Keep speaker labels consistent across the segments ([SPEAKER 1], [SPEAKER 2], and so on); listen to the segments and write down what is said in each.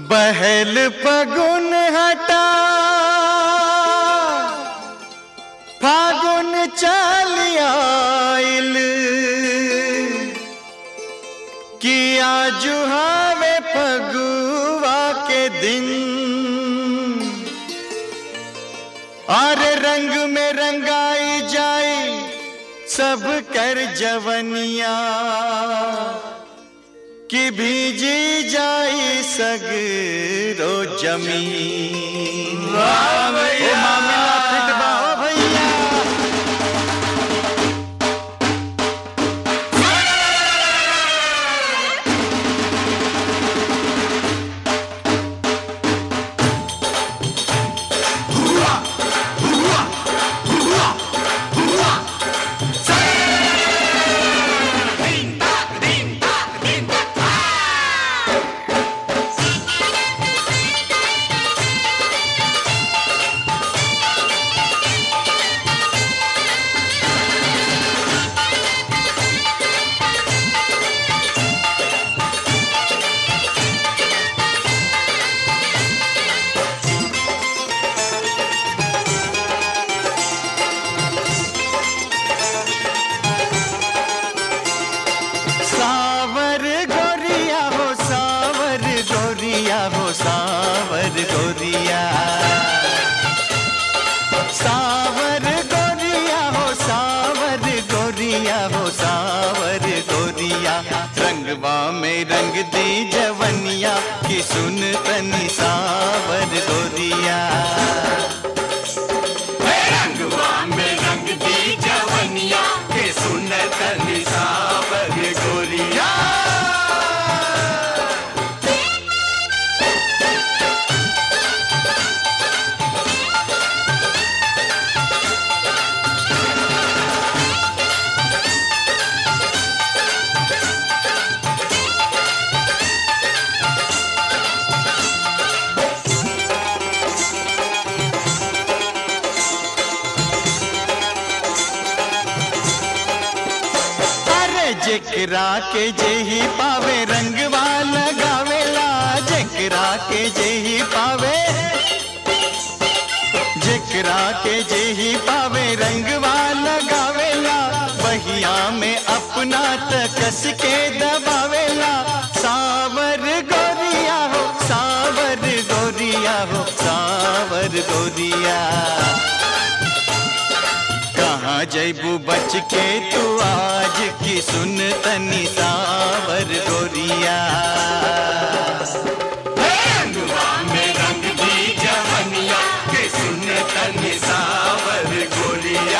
[SPEAKER 1] बहल फगुन हटा फागुन चल आइल किया जुहावे फगुआ के दिन और रंग में रंगाई जाए सब कर जवनिया कि भीजी जाई सगरो जमीन वाह भैया मामला फिट बा हो भैया सावर गोरिया हो सावर गोरिया हो सावर गोरिया सावर गोरिया हो सावर गोरिया हो सावर गोरिया रंगवा में रंग दी जवनिया की सुन तनी सावर गोरिया
[SPEAKER 2] रंगवा में रंग दी जवनिया के सुनत निसावर गोरिया
[SPEAKER 1] अरे जेकरा के जेही पावे रंगवा लगावेला जेकरा के जेही पावे जेकरा के जेही पावे रंगवा लगावेला बहिया में अपना तकस के दबावेला सावर गोरिया हो सावर गोरिया हो सावर गोरिया कहाँ जैबू बच के तू आज की सुन तनी सावर गोरिया
[SPEAKER 2] रंगवा में रंग दी जवनिया के सुनत निसावर गोरिया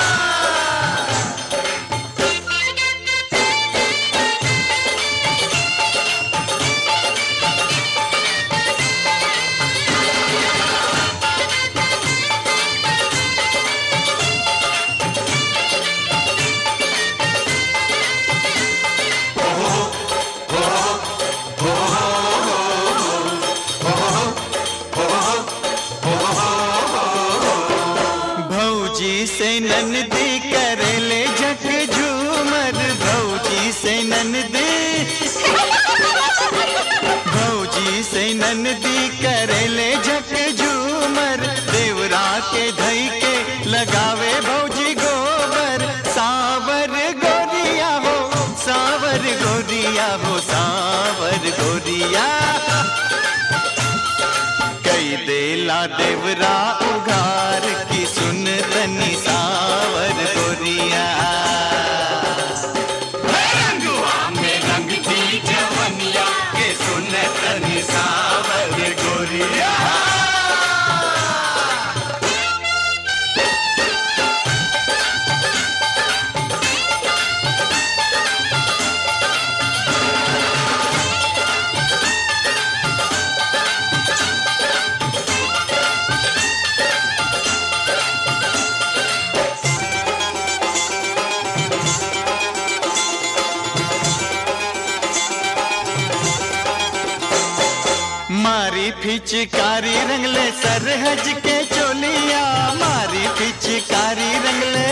[SPEAKER 1] भौजी से ननदी करेले झक झूमर भौजी से ननदी भौजी से ननदी करेले झक झूमर देवरा के धई के लगावे भौजी गोबर सावर गोरिया हो सावर गोरिया हो सावर गोरिया कई देला देवरा उघार की सुन तनी सावर गोरिया
[SPEAKER 2] रंगवा में रंग दी जवनिया के सुनत निसावर गोरिया
[SPEAKER 1] मारी फिचकारी रंगले सरहज के चोलिया मारी फिचकारी रंगले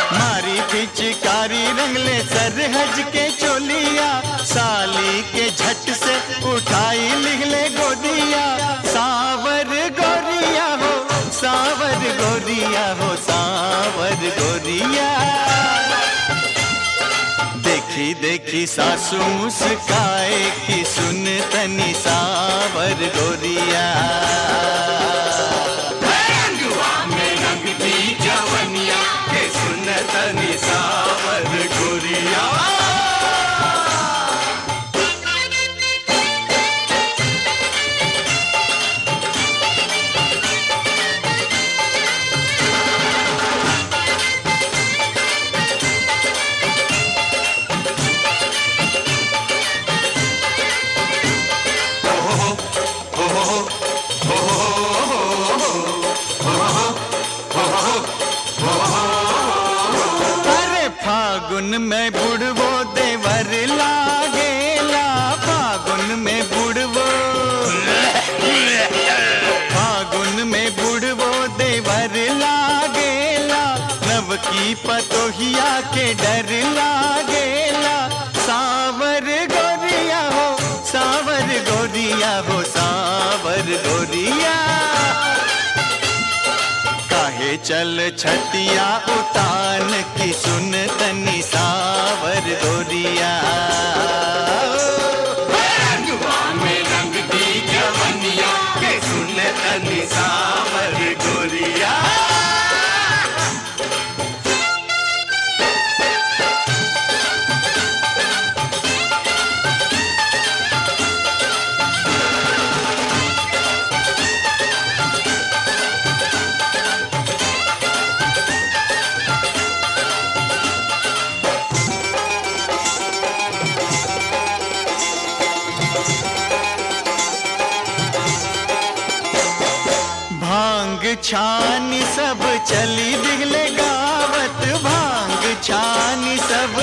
[SPEAKER 1] मारी पिचकारी रंगले सरहज के चोलिया साली के झ झट से उठाई लिख ले गोदिया सावर गोरिया हो सावर गोरिया हो सावर गोरिया देखी देखी सासू मुस्काए कि सुन तनी सावर गोरिया
[SPEAKER 2] रंगवा में रंग दी जवनिया के सुनत निसावर गोरिया
[SPEAKER 1] अरे फागुन में बुढ़वो देवर लागेला फागुन में बुढ़वो फागुन में बुढ़वो देवर लागेला नव की पतोहिया के डर लागेला सावर गोरिया हो सावर गोरिया हो सावर गोरिया काहे चल छतिया उतान की सुन तनी सावर गोरिया
[SPEAKER 2] रंगवा में रंग दी जवनिया के सुनत निसावर गोरिया
[SPEAKER 1] भांग छानी सब चली दिगले गावत भांग छानी सब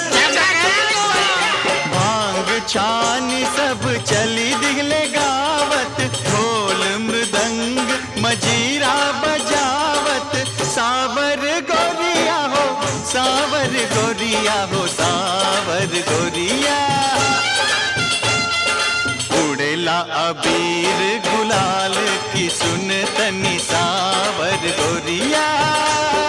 [SPEAKER 1] भांग छानी सब चली दिगले गावत ढोल मृदंग मजीरा बजावत सावर गोरिया हो सावर गोरिया हो सावर गोरिया उड़ेला अबीर गुलाल की सुन तनी सावर गोरिया